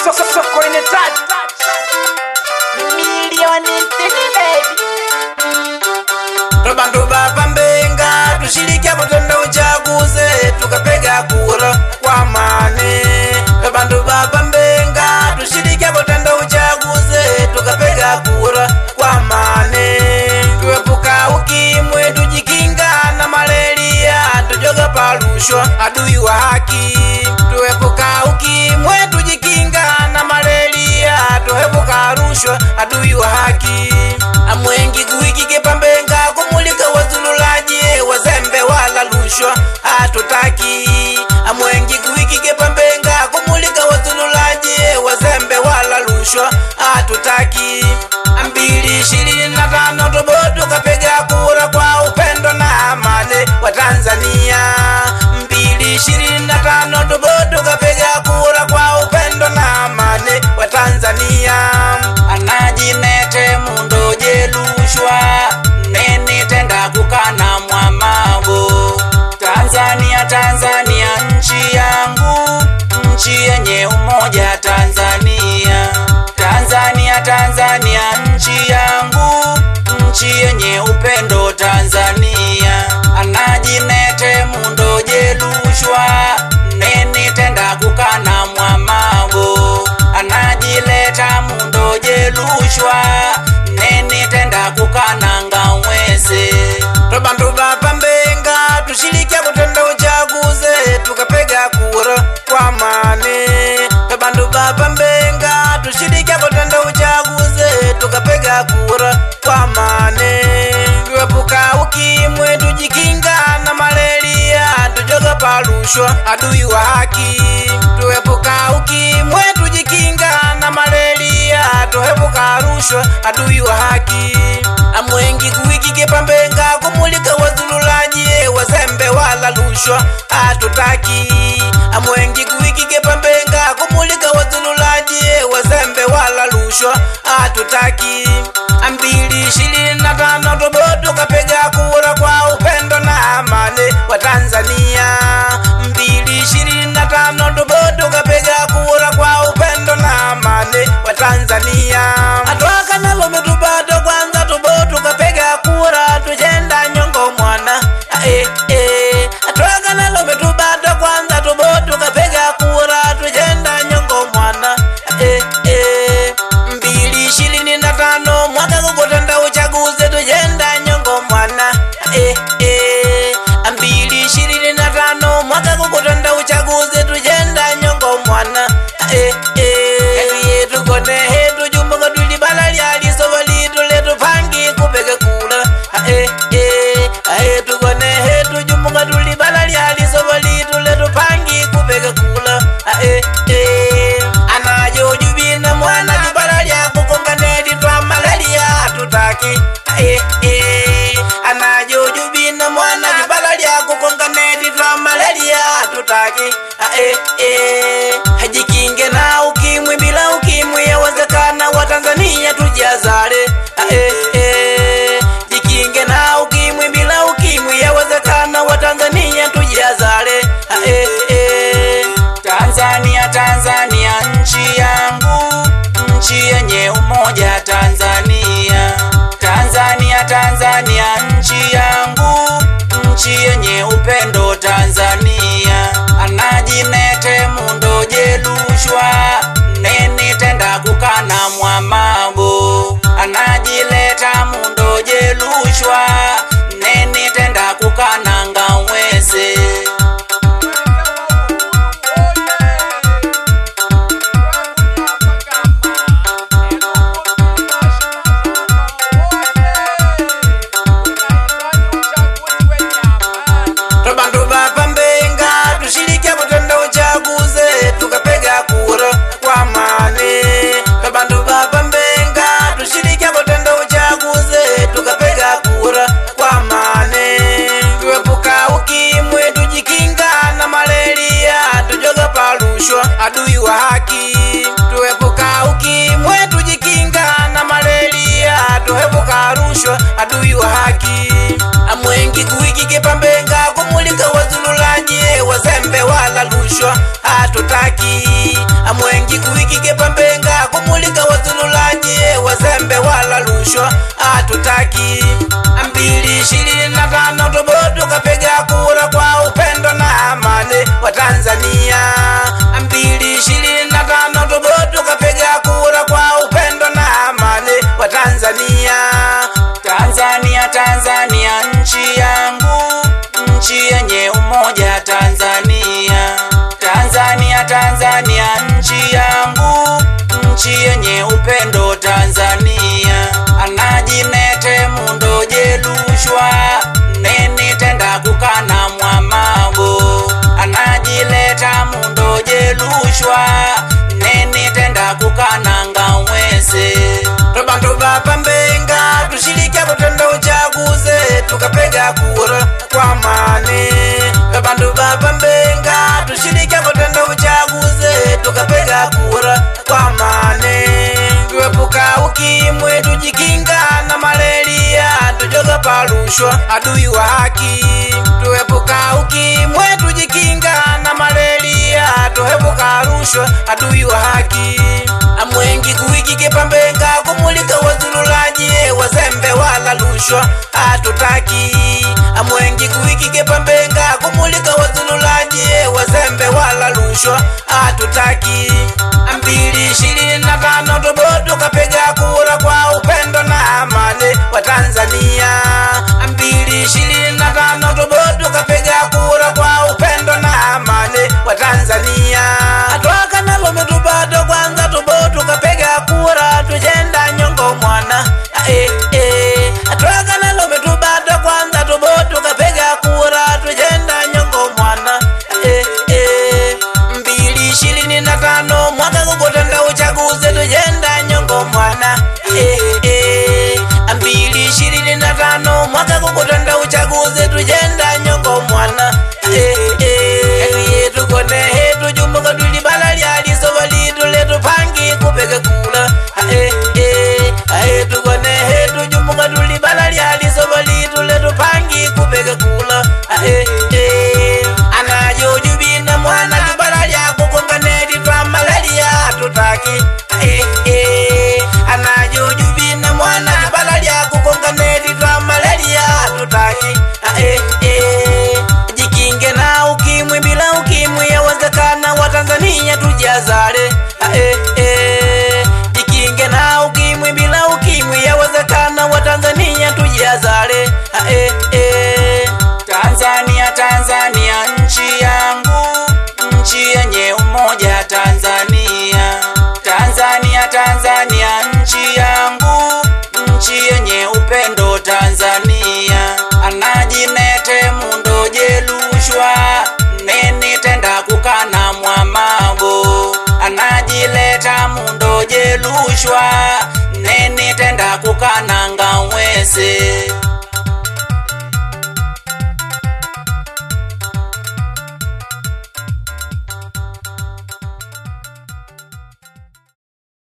so, so, so, kwenye touch milioni sitini baby Tobantu baba mbenga tushiriki hapo twende uchaguzi tukapega kura kwa amani. Tobantu baba mbenga tushiriki hapo twende uchaguzi tukapega kura kwa amani. Tuepuka ukimwi tujikinga na malaria tujoga parushwa adui wa haki. Tuepuka ukimwi tujikinga na malaria tuepuka rushwa adui wa haki. Amwengi kuikike pambenga kumulika wazululaji wazembe wala rushwa hatutaki. Amwengi kuikike pambenga kumulika wazululaji wazembe wala rushwa hatutaki. Mbili ishirini na tano toboto kapega kura kwa upendo na amani wa Tanzania. Mbili ishirini na tano toboto kapega kura kwa upendo na amani wa Tanzania. Anajinete mundo jelushwa nene tenda kukana mwamabo Tanzania, Tanzania nchi yangu, nchi yenye umoja Tanzania. Tanzania, Tanzania nchi yangu, nchi yenye upendo Tanzania. Anajinete mundo jelushwa nene tenda kukana mwamabo anajileta mundo jelushwa nene tenda kukananga mwese tobantu baba mbenga tushiriki kutenda uchaguzi tukapega kura kwa amani tobantu baba mbenga tushiriki kutenda uchaguzi tukapega kura kwa amani tuepuka ukimwi tujikinga na malaria tujoga parushwa adui wa haki tuepuka ukimwi tujikinga na malaria tuepuka rushwa adui wa haki amwengi kuwikike pambenga kumulika wazululaji wazembe wala rushwa hatutaki amwengi kuwikike pambenga kumulika wazululaji wazembe wala rushwa hatutaki mbili ishirini na tano toboto kapega kura kwa upendo na amani wa Tanzania. mbili ishirini na tano toboto kapega kura kwa upendo na amani wa Tanzania. atwaka nalo metubato kwanza toboto kapega kura tujenda nyongo mwana eh, eh. atwaka nalo metubato kwanza toboto kapega kura tujenda nyongo mwana eh, eh. mbili ishirini na tano mwaka kukutenda uchaguzi tujenda nyongo mwana eh, eh. mbili ishirini na tano mwaka kukutenda uchaguzi tujenda nyongo mwana eh, eh. Kazi yetu kone hetu jumbuka tulibala lyalisovo litu letu pangi kupeke kula eh, eh. hetu kone hetu jumbuka tulibala lyalisovo litu letu pangi kupeke kula eh, eh. anajojubina mwana libala lyakukonganeli twa malaria tutaki eh, eh. anajojubina mwana libala lyakukonganeli twa malaria tutaki eh, eh. hajikinge na ukimwi bila ukimwi yawezekana wa Tanzania tujazale eh, eh. jikinge na ukimwi bila ukimwi yawezekana wa Tanzania tujazale eh, eh. Tanzania, Tanzania nchi yangu, nchi yenye umoja Tanzania. Tanzania, Tanzania nchi yangu, nchi yenye upendo Tanzania. Anajinete mundo jelushwa nene tenda kukana mwamabo anajileta mundo jelushwa nene tenda kukananga mwese tobantu baba mbenga tushiriki kutenda uchaguzi tukapega kura kwa amani tobantu baba mbenga tushiriki kutenda uchaguzi tukapega kura kwa amani tuepuka ukimwi tujikinga na malaria tujoga parushwa adui wa haki tuepuka ukimwi tujikinga na malaria tuepuka rushwa adui wa haki amwengi kuikike pambenga kumulika wazululaji wazembe wala rushwa hatutaki amwengi kuwikike pambenga kumulika wazululaji wazembe wala rushwa hatutaki mbili ishirini na tano tobo tukapiga kura kwa upendo na amani wa Tanzania mbili ishirini na tano tobo tukapiga kura kwa upendo na amani wa Tanzania Tanzania Tanzania nchi yangu nchi yenye umoja Tanzania Tanzania Tanzania nchi yangu nchi yenye upendo Tanzania anajinete mundo jelushwa neni tenda kukana mwamabo anajileta mundo jelushwa neni tenda kukana ngawese tobantu bapambenga tushirike kutenda uchaguzi tukapega kura kwa amani tobantu bapambenga tushirike kutenda uchaguzi tukapega kura kwa amani tuepuka ukimwi tujikinga na malaria tujoga parushwa adui wa haki tuepuka ukimwi tujikinga na malaria tuepuka rushwa adui wa haki amwengi kuwikike pambenga kumulika wazululaji wazembe wala rushwa hatutaki amwengi kuwikike pambenga kumulika wazululaji wazembe wala rushwa hatutaki mbili ishirini na tano tobo tukapiga kura kwa upendo na amani wa Tanzania mbili ishirini na tano tobo tukapiga kura kwa upendo na amani wa Tanzania atwaka nalo mitubado kwanza tobo tukapiga kura tujenda nyongo mwana eh, eh. atwaka nalo mitubado kwanza tobo tukapiga kura tujenda nyongo mwana eh, eh. mbili ishirini na tano mwaka kukutenda uchaguzi tujenda nyongo mwana eh, eh. mbili ishirini na tano mwaka kukutenda uchaguzi tujenda nyongo mwana eh, eh. Etuye tukone hetu jumuka tulibala lyalisoba litu letu pangi kupeke kula eh, eh. Ahe tukone hetu jumuka tulibala lyalisoba litu letu pangi kupeke kula eh, eh. anajojubina mwana libala lyakukonganeti twa malaria tutaki eh, eh. anajojubina mwana libala lyakukonganeti twa malaria tutaki eh, eh. jikinge na ukimwi bila ukimwi yawezekana watanzania tujazale eh, eh. jikinge na ukimwi bila ukimwi yawezekana watanzania tujazale eh, eh. Tanzania Tanzania nchi yangu nchi yenye umoja Tanzania Tanzania Tanzania nchi yangu nchi yenye upendo Tanzania anajinete mundo jelushwa neni tenda kukana mwamabo anajileta mundo jelushwa neni tenda kukana ngawese